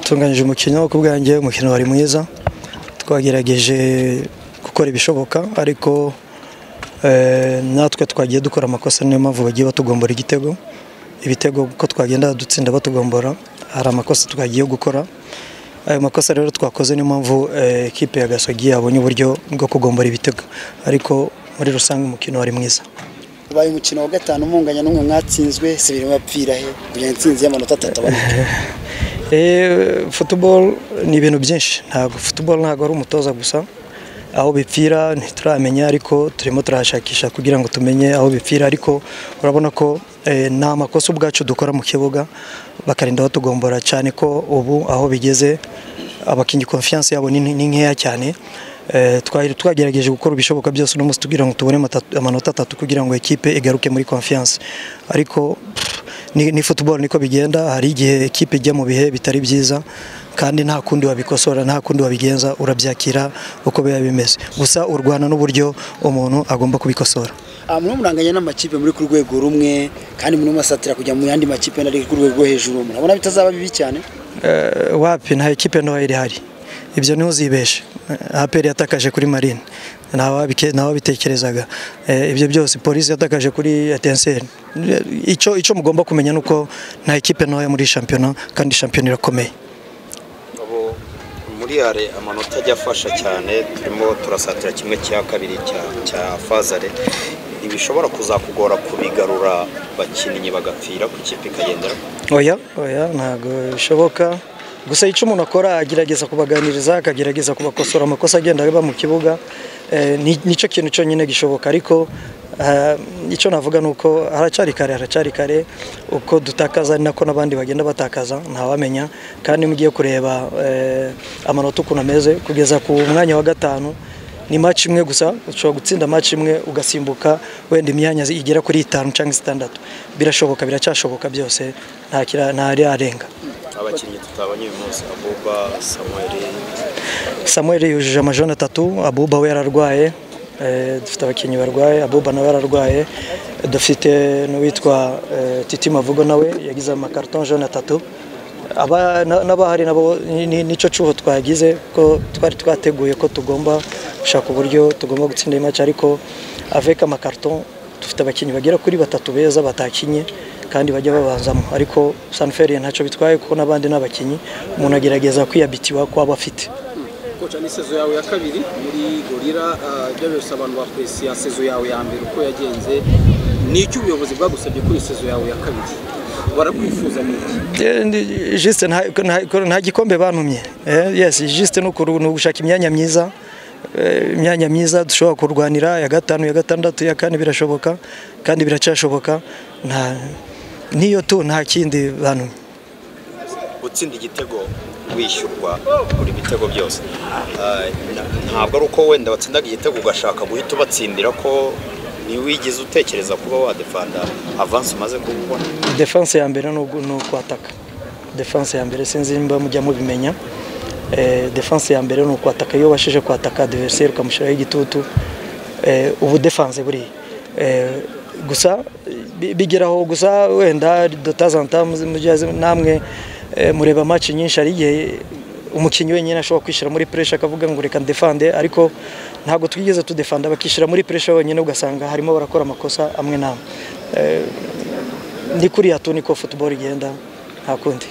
tunganyije umukino ku bwanjye umukino wari mwiza twagerageje gukora ibishoboka ariko natwe twagiye dukora amakosa niyo mpamvu bagiye batugombora igitego ibitego uko twagenda dutsinda batugombora hari amakosa twagiye gukora ayo makosa rero twakoze niyo mpamvu ekipe ya gasogi yabonye uburyo bwo kugombora ibitego ariko muri rusange umukino wari mwiza ubaye umukino wa gatanu umunganya n'umwe mwatsinzwe si ibintu bapfira he kugira intsinzi y'amanota atatu aboneke futuboro ni ibintu byinshi ntabwo futuboro ntabwo ari umutoza gusa aho bipfira ntituramenya ariko turimo turahashakisha kugira ngo tumenye aho bipfira ariko urabona ko nta makosa ubwacu dukora mu kibuga bakarinda batugombora cyane ko ubu aho bigeze abakinnyi konfiyanse yabo ni nkeya cyane twari twagerageje gukora ibishoboka byose uno munsi tugira ngo tubone amanota atatu kugira ngo ekipe igaruke muri konfiyanse ariko ni futuboro niko bigenda hari igihe ekipe ijya mu bihe bitari byiza kandi nta kundi wabikosora nta kundi wabigenza urabyakira uko biba bimeze gusa urwana n'uburyo umuntu agomba kubikosora murimo muranganya n'amakipe muri ku rwego rumwe kandi murimo musatira kujya mu yandi makipe ari ku rwego rwo hejuru murabona bitazaba bibi cyane wapi nta ekipe ntoya irihari ibyo niho uzibeshe aperi yatakaje kuri marine ntawabitekerezaga ibyo byose polisi yatakaje kuri etenseri icyo mugomba kumenya ni uko nta ekipe ntoya muri shampiyona kandi shampiyona irakomeye muri yare amanota ajya afasha cyane turimo turasatira kimwe cya kabiri cya fazare ntibishobora kuzakugora kubigarura abakinnyi bagapfira ku ikipe ikagendera oya oya ntabwo bishoboka gusa icyo umuntu akora agerageza kubaganiriza akagerageza kubakosora amakosa agenda aba mu kibuga nicyo kintu cyonyine gishoboka ariko icyo navuga ni uko haracyari kare haracyari kare uko dutakaza ari nako n'abandi bagenda batakaza ntawamenya kandi mugiye kureba amanota ukuntu ameze kugeza ku mwanya wa gatanu ni match imwe gusa ushobora gutsinda match imwe ugasimbuka wenda imyanya igera kuri itanu cyangwa itandatu birashoboka biracyashoboka byose nta arenga abakinnyi tutabonye uyu munsi abuba samuweri samuweri yujuje amajana atatu abuba we yararwaye dufite abakinnyi barwaye abuba nawe yararwaye dufite n'uwitwa titi mavugo nawe yagize amakarito jana atatu n'abahari nabo nicyo cyuho twagize ko twari twateguye ko tugomba gushaka uburyo tugomba gutsinda iyi ariko aveka amakarito dufite abakinnyi bagera kuri batatu beza batakinye kandi bajya babanzamo ariko saniferi ntacyo bitwaye kuko n'abandi n'abakinnyi umuntu agerageza kwiyabitiwa ko aba afite koca ni sezo yawe ya kabiri muri gorira ibyo byose abantu bakuresiye sezo yawe ya mbere uko yagenze ni icyo ubuyobozi bwagusabye kuri sezo yawe ya kabiri barakwifuza jisite nta gikombe bantumye yesi jisite ni ugushaka imyanya myiza imyanya myiza dushobora kurwanira ya gatanu ya gatandatu ya kane birashoboka kandi biracyashoboka niyo tu nta kindi bantu gutsinda igitego wishyurwa buri bitego byose ntabwo ari uko wenda watsindaga igitego ugashaka guhita ubatsindira ko ntiwigeze utekereza kuba wadefanda avansi umaze kubona defanse ya mbere ni ukwataka defanse ya mbere sinzi nimba mujya mubimenya defanse ya mbere ni ukwataka iyo ubashije kwataka adverseri ukamushyiraho igitutu ubu defanse buriya gusa bigeraho gusa wenda dutazanta namwe mureba amaci nyinshi hari igihe umukinnyi wenyine ashobora kwishyira muri puresha akavuga ngo reka ndefande ariko ntabwo twigeze tudefanda bakishyira muri puresha wenyine ugasanga harimo barakora amakosa amwe n'amwe ni kuriya tu niko futuboro igenda nta kundi